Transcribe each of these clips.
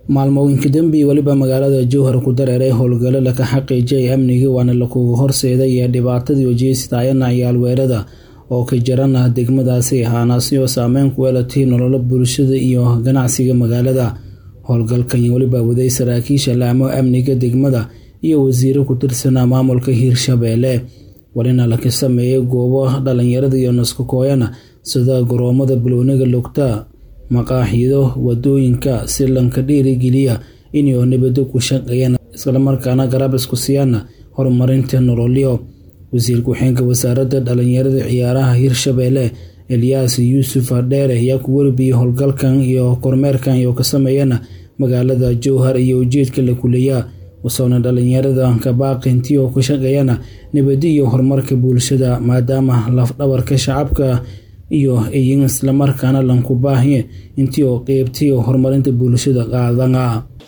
maalmooyinka dambi weliba magaalada jowhar ku dareeray howlgalo laka xaqiijiyay amniga waana lakugu horseeday ee dhibaatadii wajeystaayana ciyaalweerada oo ka jarana degmadaasi ahaanaasi oo saameyn ku yeelatay nololo bulshada iyo ganacsiga magaalada howlgalkan weliba waday saraakiisha laamo amniga degmada iyo wasiiro ku tirsanaa maamulka hiirshabeelle walina laka sameeyay goobo dhalinyarada iyo naskakooyana sida garoomada balooniga lugta maqaaxido wadooyinka si lanka dhiirigeliya inay nabado ku shaqeeyaan islamarkaana garab isku siyaana horumarinta nololyo wasiir ku-xeenka wasaaradda dhalinyarada ciyaaraha hiirshabeelle elyaas yuusuf dheere ayaa ku warbiyey howlgalkan iyo kormeerkan iyo ka sameeyana magaalada jowhar iyo ujeedka la kuleeyaa wasoona dhalinyarada kabaaqintii oo ka shaqeeyana nabadi iyo horumarka bulshada maadaama lafdhabarka shacabka iyo iyin islamarkaana lanku baahiye intii oo qeybtii horumarinta bulshada qaadana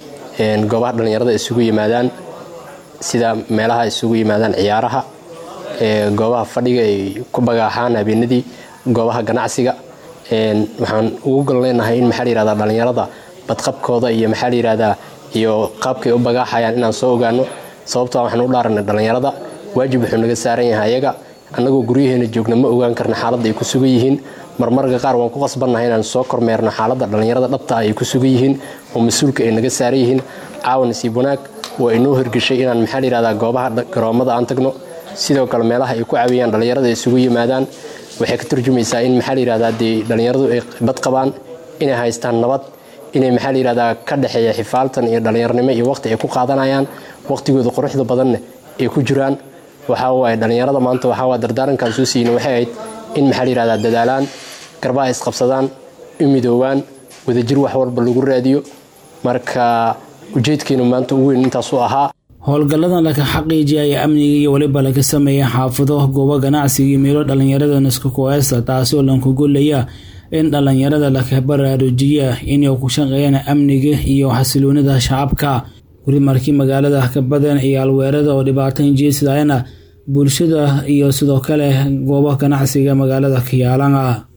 goobaha dhalinyarada isugu yimaadaan sida meelaha isugu yimaadaan ciyaaraha goobaha fadhiga ay ku bagaaxaan habeenadii goobaha ganacsiga waxaan ugu gol leenahay in maxaa layihahdaa dhalinyarada badqabkooda iyo maxaa layihahdaa iyo qaabkay u bagaaxayaan inaan soo ogaano sababtoo waxaan u dhaaranay dhalinyarada waajib wuxuu naga saaran yahay ayaga annagoo guryaheena joogna ma ogaan karna xaaladda ay ku sugan yihiin marmarka qaar waan ku qasbannahay inaan soo kormeerno xaaladda dhalinyarada dhabta ay ku sugan yihiin oo mas-uulka ay naga saaran yihiin caawan nasiib wanaag waa inoo hirgeshay inaan maxaa layihahdaa goobaha garoomada aan tagno sidoo kale meelaha ay ku caawiyaan dhalinyarada isugu yimaadaan waxay ka turjumaysaa in maxaa layihahdaa dee dhalinyaradu ay bad qabaan inay haystaan nabad inay maxaa layihahdaa ka dhexeeya xifaaltan iyo dhallinyarnimo iyo waqti ay ku qaadanayaan waqtigooda quruxda badanne ay ku jiraan waxaa waaye dhallinyarada maanta waxaa waa dardaarankaan soo siiyna waxay ahayd in maxaa layihahdaa dadaalaan garbaha isqabsadaan u midoowaan wadajir wax walba lagu raadiyo marka ujeedkeenu maanta ugu weyn intaasuu ahaa howlgalladan laka xaqiijiyaya amniga iyo weliba laga sameeya xaafado goobo ganacsiga iyo meelo dhalinyarada naskakoesa taasoo lankugolaya in dhalinyarada laka baraarujiya inay ku shaqeeyaan amniga iyo xasiloonida shacabka weli markii magaalada ka badan ciyaalweerada oo dhibaatan jeesidayana bulshada iyo sidoo kale goobo ganacsiga magaalada kayaalana